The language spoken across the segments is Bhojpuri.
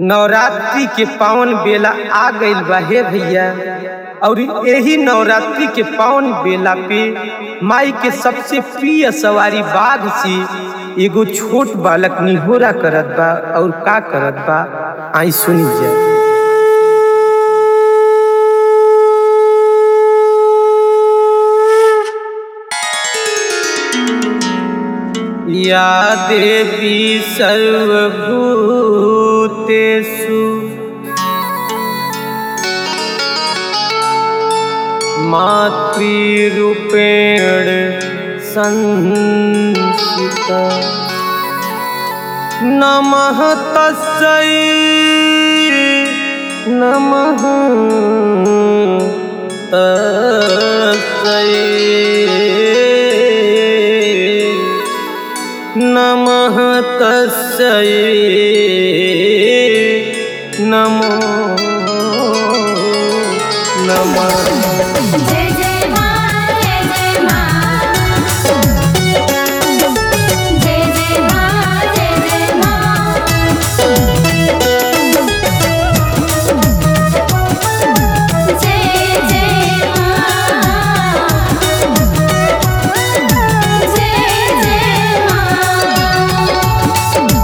नवरात्रि के पावन बेला आ गईल बा हे भैया और यही नवरात्रि के पावन बेला पे माई के सबसे प्रिय सवारी बाघ से एगो छोट बालक निहोरा करत बा और का करत बा आई सुनी जा या देवी सर्वभूतेषु मातृरूपेण संस्थिता नमः तस्यै नमः तस्यै नमः तस्यै नमो नमः जय जय मां जय जय मां जय जय मां जय जय मां जय जय मां जय जय मां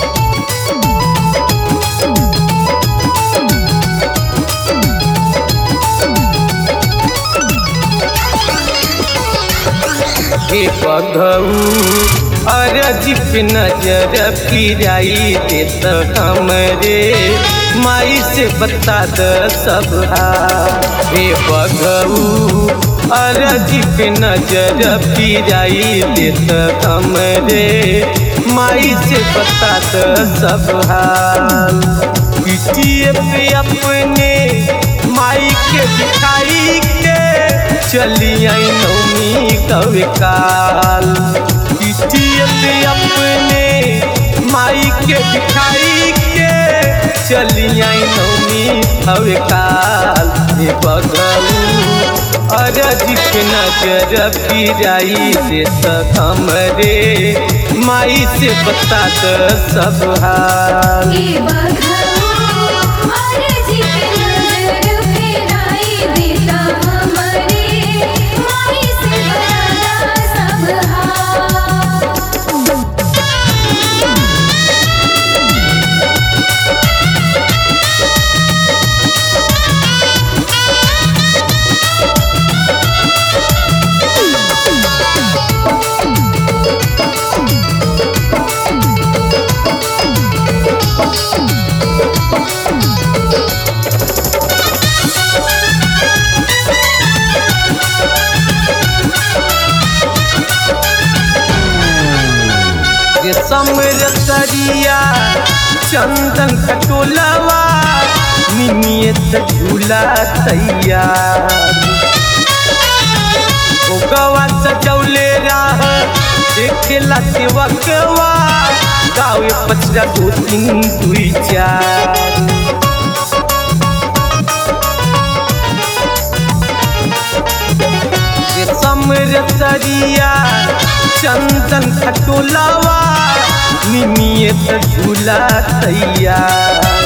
हे बघऊ अरज पे नजर फिराई देत हमरे माई से बता द सब हाल। हे बघऊ अरज पे नजर फिराई देत हमरे माई से बता द सब हाल पिटिए पे अपने माई के दिखाई के चली आई नौमी कव काल पिटिए पे अपने माई के दिखाई के चली आई नौमी कव काल हे बगलू अरज के नजर फिराई देत हमरे माई से बता द सब हाल की बघाओ और जी के नजर फेराई देता हमरे माई से बड़ा सब हाल ये समरतरिया चंदन कटोलवा निमियत झूला तैयार ओ गवा सजौले राह देखेला सेवकवा गावे पचरा दो तीन दुई चार ये समरतरिया चंदन खटोलावा निमियत झूला तैयार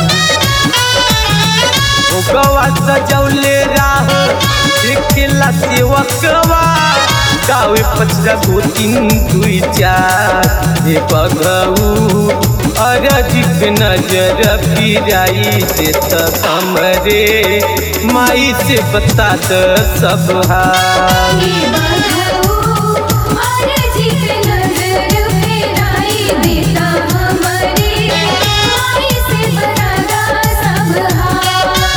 ओ गवा सजौले राह देखेला सेवकवा गावे पचरा दो तीन दुई चार हे बगऊ अरज पे नजर फिराई देत हमरे माई से बता द सब हाल की बघाओ और जी के नजर फेराई देता हमरे माई से बड़ा सब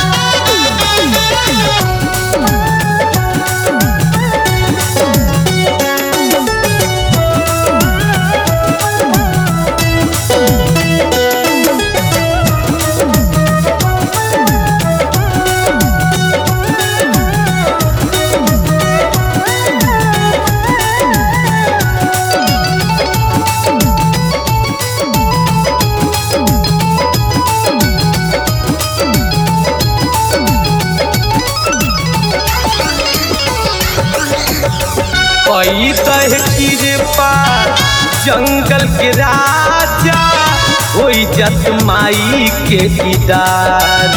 पई कह कृपा जंगल के राजा होई जत माई के दीदार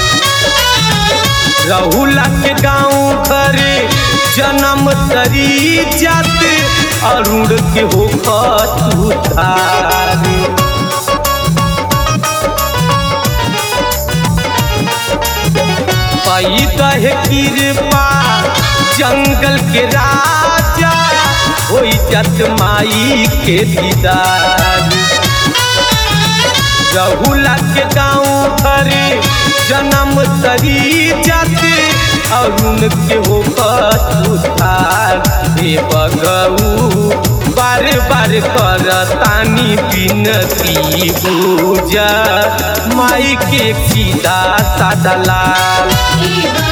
रहुला के गाँव घरे जन्म तरी जात अरुण के हो उतार पैदा है कृपा जंगल के राजा होई जत माई के दीदार रहुला के गाँव घरे जन्म तरी जाते अरुण के हो उतार हे बगऊ बार बार कर तानी बिनती पूजा माई के सीधा सादा लाल ई